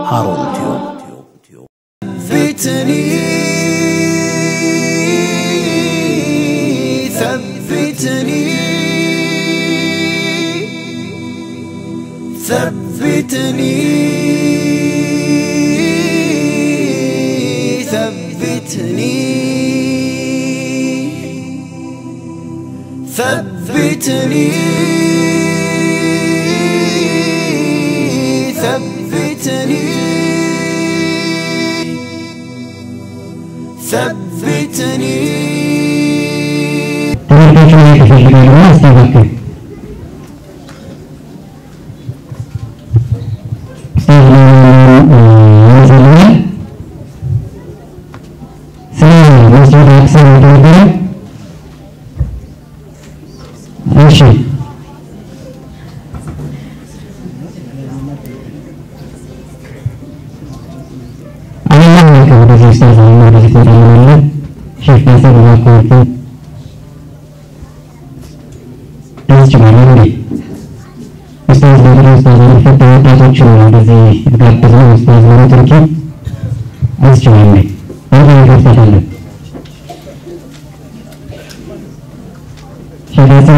ሃሩን ቲዩብ ثبتني ثبتني ثبتني ثبتني ثبتني ثبتني ثبتني ተመልካቹ ማየት ይፈልጋሉ እና እስቲ እባክህ ኡስታዝ ይመስልኛል ስለ መስጂድ አቅሳ ተነገረ እሺ አላህ ወደዚህ ኡስታዝ ወደዚህ ተጠራለን ሼፍ ናስር እባክህ ያስችላል እንዴ? ኡስታዝ በድሮ ኡስታዝ የሚፈታ ወጣቶች ነው እንደዚህ የተጋበዝነው ኡስታዝ በሮ ቱርኪ ያስችላል እንዴ? ወደ ይከፍታለን ሸዳሳ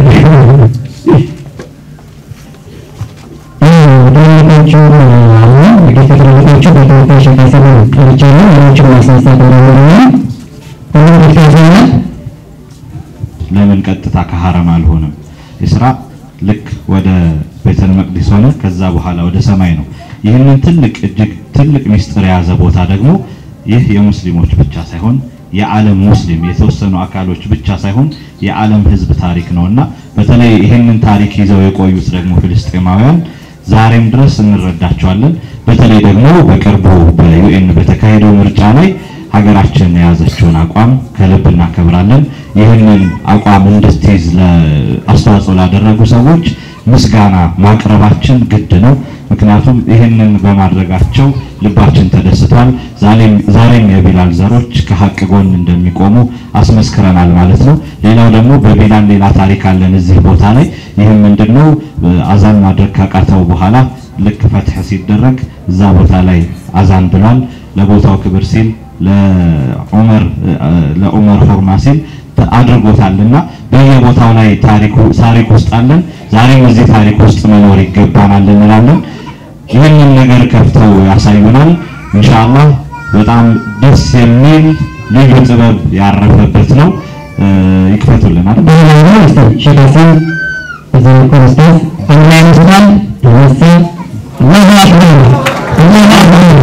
ድንቆቹ አሉ እንግዲህ ከትልልቆቹ በተወካይ ሸዳሳ ነው ቀርቻለሁ ሌሎችን ማስነሳት እንደሆነ ሁሉም ይታዘናል ለምን ቀጥታ ከሐረም አልሆነም? ኢስራ ልክ ወደ ቤተል መቅዲስ ሆነ፣ ከዛ በኋላ ወደ ሰማይ ነው። ይህንን ትልቅ እጅግ ትልቅ ሚስጥር የያዘ ቦታ ደግሞ ይህ የሙስሊሞች ብቻ ሳይሆን የዓለም ሙስሊም የተወሰኑ አካሎች ብቻ ሳይሆን የዓለም ሕዝብ ታሪክ ነውና በተለይ ይህንን ታሪክ ይዘው የቆዩት ደግሞ ፍልስጤማውያን ዛሬም ድረስ እንረዳቸዋለን። በተለይ ደግሞ በቅርቡ በዩኤን በተካሄደው ምርጫ ላይ ሀገራችን የያዘችውን አቋም ከልብ እናከብራለን። ይህንን አቋም እንድትይዝ አስተዋጽኦ ላደረጉ ሰዎች ምስጋና ማቅረባችን ግድ ነው። ምክንያቱም ይህንን በማድረጋቸው ልባችን ተደስቷል። ዛሬም ዛሬም የቢላል ዘሮች ከሀቅ ጎን እንደሚቆሙ አስመስክረናል ማለት ነው። ሌላው ደግሞ በቢላል ሌላ ታሪክ አለን እዚህ ቦታ ላይ። ይህም ምንድነው? አዛን ማድረግ ካቃተው በኋላ ልክ ፈትሕ ሲደረግ እዛ ቦታ ላይ አዛን ብሏል። ለቦታው ክብር ሲል ለዑመር ለዑመር ፎርማ ሲል አድርጎታልና በየቦታው ላይ ታሪኩ ታሪክ ውስጥ አለን። ዛሬም እዚህ ታሪክ ውስጥ መኖር ይገባናል እንላለን። ይህንን ነገር ከፍተው ያሳዩናል። ኢንሻአላህ በጣም ደስ የሚል ልዩ ጥበብ ያረፈበት ነው። ይክፈቱልን አይደል? በሌላ ኡስታዝ ሼክ ሀሰን እዚህ በኩል ኡስታዝ አንድ ላይ ይመስላል ይመስል አላሁ አክበር አላሁ አክበር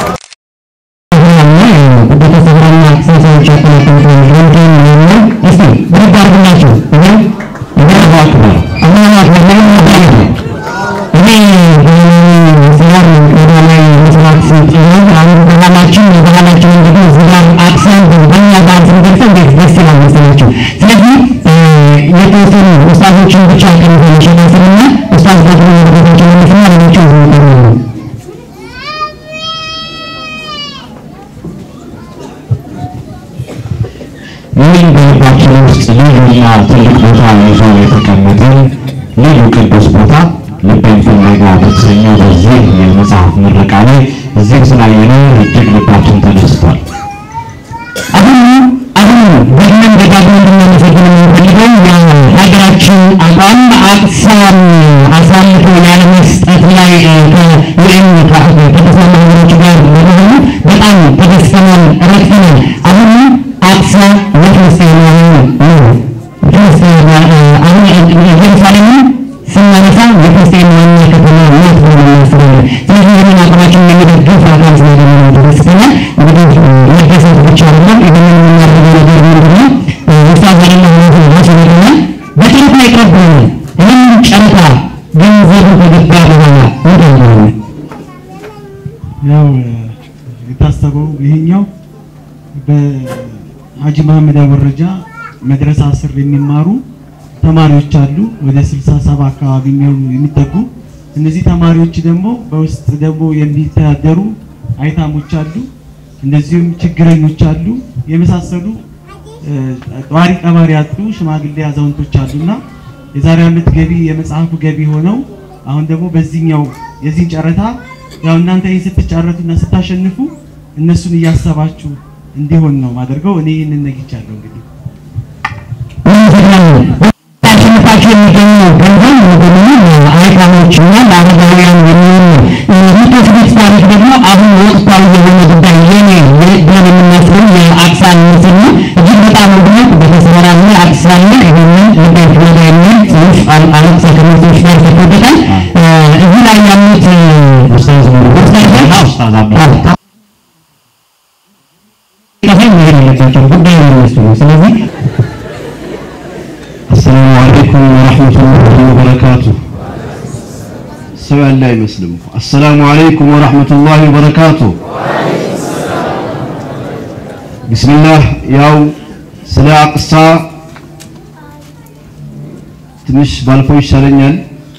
ቤተሰብና ሰዎች ያጠናቀቁ ወንድም ነው እስቲ ብድግ አድርጉላቸው እኔ አላሁ አክበር አላሁ አክበር ለምን ይባላል እኔ ስራር ወደ ላይ መስራት ሲጥሉ አሁን ባህላችን የባህላችን እንግዲህ እዚህ ጋር አክሰንት በእኛ ባህል ስንገልጸው እንዴት ደስ ይላል መሰላችሁ። ስለዚህ የተወሰኑ ኡስታዞችን ብቻ ከሚሆን ሸናስንና ኡስታዝ ደግሞ ወደ ቤታቸው መለስና ሌሎችን ዝምጠሩ ነው። ይህን በልባችን ውስጥ ልዩና ትልቅ ቦታ ይዞ የተቀመጠን ልዩ ቅዱስ ቦታ ልቤን ፍለጋ በተሰኘው በዚህ የመጽሐፍ ምረቃ ላይ እዚህ ስላየነው እጅግ ልባችን ተደስቷል። አሁን አሁን ደግመን ደጋግመን እንድናመሰግን የምንፈልገው የሀገራችን አቋም አቅሳን አሳልፎ ያለመስጠት ላይ ከዩኤን ከተስማሙ ሀገሮች ጋር በመሆኑ በጣም ተደስተናል፣ ረክተናል። አሁን አቅሳ የፍልስጤማውያን ነው። ፍልስጤም አሁን ኢየሩሳሌምን ስናነሳ የፍልስጤም ዋና ከተማ ናት ብለን እናስባለን። ስለዚህ ይህንን አቋማችንን የሚደግፍ አካል ስላገኘን ተደስተናል። እንግዲህ መደሰት ብቻ አይደለም፣ ይህንን የምናደርገው ነገር ምንድን ነው? ኡስታዝ አይደለም ማለት ነው ማስበልና በጨረታ ይቀበላል። ይህንን ጨረታ ገንዘቡ ከገባ በኋላ ምንድን ነው ያው የታሰበው ይሄኛው በሀጂ መሐመድ አወረጃ መድረሳ ስር የሚማሩ ተማሪዎች አሉ። ወደ 67 አካባቢ የሚሆኑ የሚጠጉ እነዚህ ተማሪዎች ደግሞ በውስጥ ደግሞ የሚተዳደሩ አይታሞች አሉ። እንደዚሁም ችግረኞች አሉ። የመሳሰሉ ጧሪ ቀባሪ ያጡ ሽማግሌ አዛውንቶች አሉና የዛሬ ዓመት ገቢ የመጽሐፉ ገቢ ሆነው አሁን ደግሞ በዚህኛው የዚህን ጨረታ ያው እናንተ ይህን ስትጫረቱና ስታሸንፉ እነሱን እያሰባችሁ እንዲሆን ነው ማደርገው። እኔ ይህንን ነግቻለሁ እንግዲህ አሸንፋችሁ የሚገኙ ገንዘብ በሙሉ ለአይካኖችና ለአረጋውያን የሚሆን ነው። የምትወስዱት ታሪክ ደግሞ አሁን ወቅታዊ የሆነ ጉዳይ የኔ ብለን የምናስበው የአክሳን ምስል ነው። እጅግ በጣም ውድነት በተሰራና አክሳን ላይ ይህንን ልደት ወደ የሚል ጽሁፍ አለቅሳ ከሚሰዎች ጋር ተኮበታል። እዚህ ላይ ያሉት ኡስታዝ ኡስታዝ አብዱ ከፋይ መሄድ የለባቸው ጉዳዩ የሚወስዱ ነው። ስለዚህ አሰላሙ አለይኩም ወራህመቱላሂ ወበረካቱ። ሰው ያለ አይመስልም። አሰላሙ አለይኩም ወራህመቱላሂ ወበረካቱ። ቢስሚላህ ያው ስለ አቅሳ ትንሽ ባልፈው ይሻለኛል።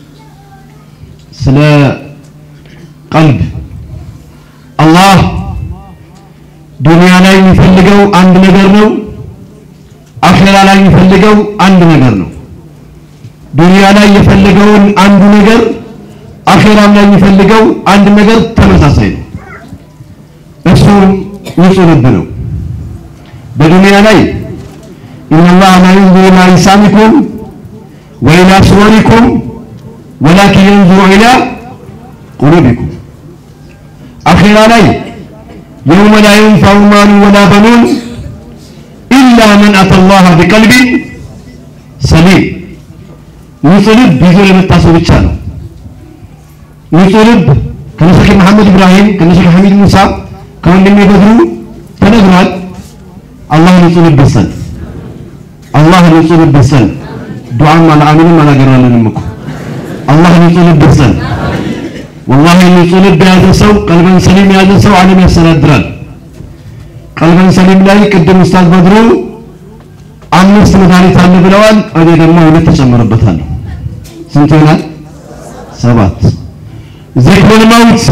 ስለ ቀልብ አላህ ዱንያ ላይ የሚፈልገው አንድ ነገር ነው። አኼራ ላይ የሚፈልገው አንድ ነገር ነው። ዱንያ ላይ የፈለገውን አንዱ ነገር አኼራም ላይ የሚፈልገው አንድ ነገር ተመሳሳይ ነው። እሱም ንጹህ ልብ ነው። በዱንያ ላይ ኢነላህ ላ የንዙሩ ኢላ አጅሳሚኩም ወኢላ ሱወሪኩም ወላኪን የንዙሩ ኢላ ቁሉቢኩም። አኼራ ላይ የውመ ላ የንፈዑ ማሉ ወላ በኑን ኢላ መን አተላህ ቢቀልቢን ሰሊም ንጹህ ልብ ይዞ የመጣ ሰው ብቻ ነው። ንጹህ ልብ ከነሸክ መሐመድ ኢብራሂም ከነሸክ ሐሚድ ሙሳ ከወንድሜ በድሩ ተነግሯል። አላህ ንጹህ ልብ ይስጠን። አላህ ንጹህ ልብ ይስጠን። ዱዓም አልአሚንም አላገራለንም እኮ አላህ ንጹህ ልብ ይስጠን። ወላሂ ንጹህ ልብ የያዘ ሰው ቀልበን ሰሊም የያዘ ሰው ዓለም ያስተዳድራል። ቀልበን ሰሊም ላይ ቅድም ኡስታዝ በድሩ አምስት መድኃኒት አለ ብለዋል። እኔ ደግሞ ሁለት ተጨምርበታለሁ። ስንት ይሆናል? ሰባት ዚክሩል መውት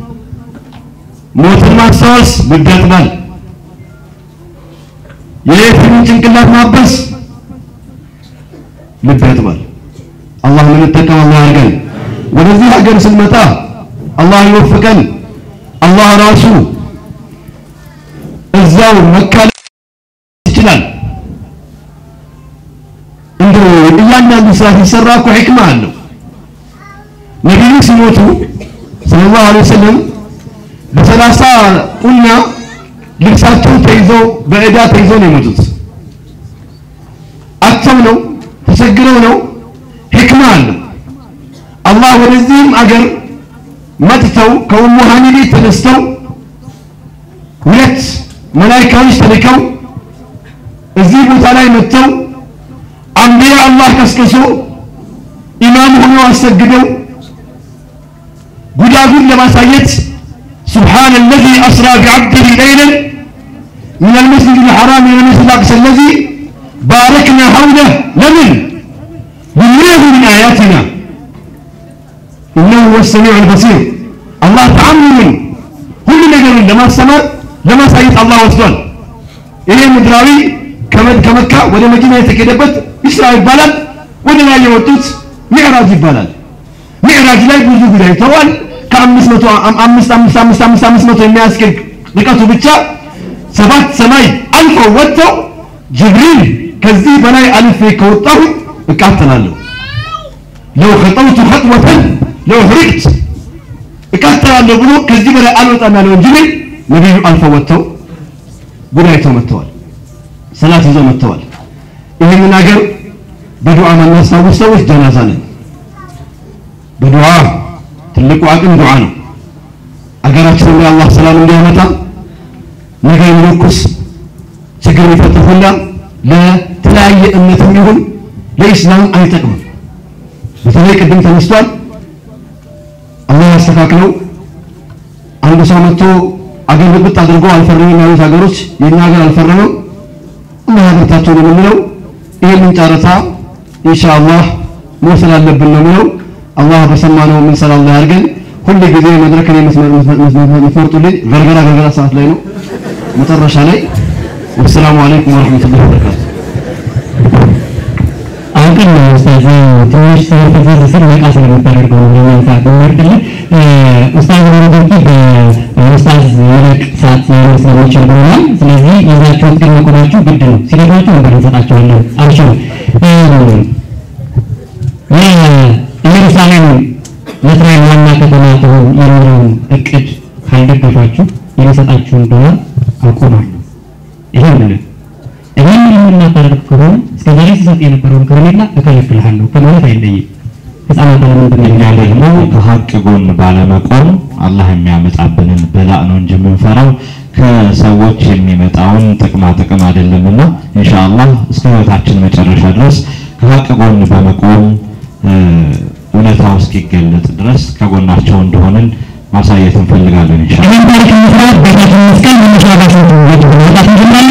ሞትን ማስታወስ ልብ ያጥባል። የየቲምን ጭንቅላት ማበስ ልብ ያጥባል። አላህ ምንጠቀም አላህ ያድርገን። ወደዚህ ሀገር ስንመጣ አላህ ይወፍቀን። አላህ ራሱ እዛው መካ ይችላል። እንደው እያንዳንዱ ስራ ሲሰራ እኮ ሕክማ አለው። ነቢዩ ሲሞቱ ሰለላሁ ዐለይሂ ወሰለም በሰላሳ ቁና ልብሳቸው ተይዘው በዕዳ ተይዘው ነው የሞቱት። አጥተው ነው ተቸግረው ነው። ሕክማ አለው። አላህ ወደዚህም አገር መጥተው ከኡሙ ሃኒ ቤት ተነስተው ሁለት መላኢካዎች ተልከው እዚህ ቦታ ላይ መጥተው አንቢያ አላህ ቀስቅሶ ኢማም ሆኖ አሰግደው ጉዳጉድ ለማሳየት سبحان الذي أسرى بعبده ليلا من المسجد الحرام إلى المسجد الأقصى الذي باركنا حوله لمن لنريه من آياتنا إنه هو السميع البصير الله تعمل ሁሉ ነገርን ለማስተማር ለማሳየት አላህ ወስዷል። ይሄ ምድራዊ ከመካ ወደ መዲና የተኬደበት ኢስራ ይባላል። ወደ ላይ የወጡት ሚዕራጅ ይባላል። ሚዕራጅ ላይ ብዙ ጉዳይ ተዋል። ከአምስት መቶ አምስት አምስት አምስት አምስት አምስት መቶ የሚያስገድ ርቀቱ ብቻ ሰባት ሰማይ አልፈው ወጥተው ጅብሪል ከዚህ በላይ አልፌ ከወጣሁ እቃተላለሁ ለው ከጠውቱ ኸጥወተን ለው ሕሪቅት እቃተላለሁ ብሎ ከዚህ በላይ አልወጣም ያለውን ጅብሪል ነቢዩ አልፈው ወጥተው ጉዳይተው መጥተዋል። ሰላት ይዘው መጥተዋል። ይህንን ሀገር በዱዓ ማናስታውስ ሰዎች ጀናዛ ነን። በዱዓ ትልቁ አቅም ዱዓ ነው። አገራችንን ላይ አላህ ሰላም እንዲያመጣ ነገ የሚለኩስ ችግር የሚፈጥር ሁላ ለተለያየ እምነትም ይሁን ለኢስላም አይጠቅምም። በተለይ ቅድም ተነስቷል። አላህ ያስተካክለው። አንድ ሰው መጥቶ አገር ብጥብጥ አድርጎ አልፈረምም ያሉት ሀገሮች የኛ ሀገር አልፈረመም። አላህ ያበርታቸው ነው የምንለው። ይህንን ጨረታ ኢንሻአላህ መውሰድ አለብን ነው የምለው። አላህ በሰማነው የምንሰራ አላህ ያድርገን። ሁል ጊዜ መድረክን የምትመርጡልኝ ገርገራ ገርገራ ሰዓት ላይ ነው መጨረሻ ላይ። ወሰላሙ አለይኩም ወረህመቱላሂ ወበረካቱ። አሁን ግን ኡስታዝ ትንሽ ስለተዘር ስር ነቃ ስለምታደርገው ነው ለማንሳት የሚወርድልህ ኡስታዝ ወንዶቂ በኡስታዝ ይልቅ ሰዓት ሊሆን ስለሚችል ብለዋል። ስለዚህ ይዛችሁት ግን መቆማችሁ ግድ ነው። ሲነግሯችሁ ነበር እንሰጣቸዋለን። አብሽሩ የኢየሩሳሌም የእስራኤል ዋና ከተማ ትሆን የሚለውን እቅድ ካልደገፋችሁ የሚሰጣችሁን ዶላር አቆማለሁ። ይሄ ምልህ ይህን የምናደርግ ከሆነ እስከ ዛሬ ሲሰጥ የነበረውን ከረሜላ እከለክልሃለሁ ከማለት አይለይም። ህፃናት ለምንድን እኛ ደግሞ ከሀቅ ጎን ባለመቆም አላህ የሚያመጣብንን በላእ ነው እንጂ የምንፈራው ከሰዎች የሚመጣውን ጥቅማ ጥቅም አይደለምና ኢንሻአላህ እስከ ህይወታችን መጨረሻ ድረስ ከሀቅ ጎን በመቆም እውነታው እስኪገለጥ ድረስ ከጎናቸው እንደሆንን ማሳየት እንፈልጋለን ኢንሻአላህ። ይህን ታሪክ መስራት ቤታችን መስቀል መነሻ ጋር ስንት ወጣት እንጀምራለን